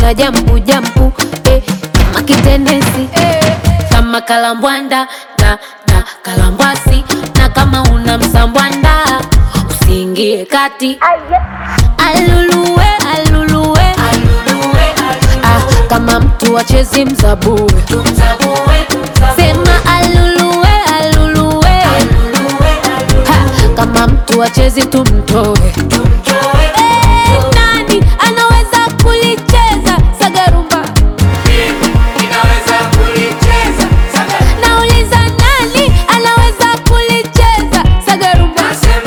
una jampu jampu eh, kama kitendensi eh, kama kalambwanda na na kalambwasi na kama una msambwanda usiingie kati aluluwe aluluwe ah, kama mtu achezi mzabue sema aluluwe aluluwe ha, kama mtu achezi tumtoe Eh, nani anaweza kulicheza sagarumba nauliza nani anaweza kulicheza sagarumba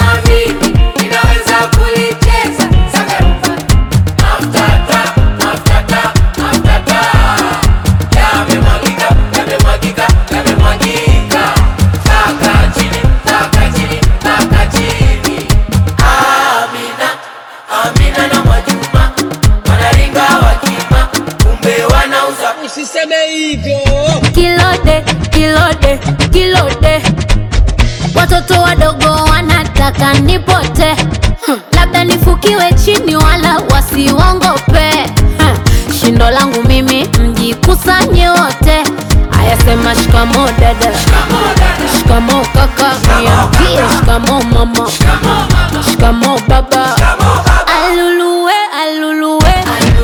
Usiseme hivyo. kilode kilode kilode watoto wadogo wanataka nipote hmm. labda nifukiwe chini wala wasiongope hmm. shindo langu mimi mjikusanye wote ayasema shikamo dada shikamo kaka niambie shikamo mama shikamo baba aluluwe aluluwe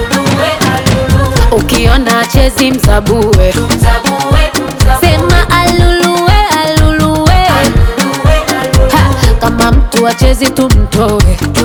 ukiona chezi mzabue sema aluluwe aluluwe ha, kama mtu achezi tumtoe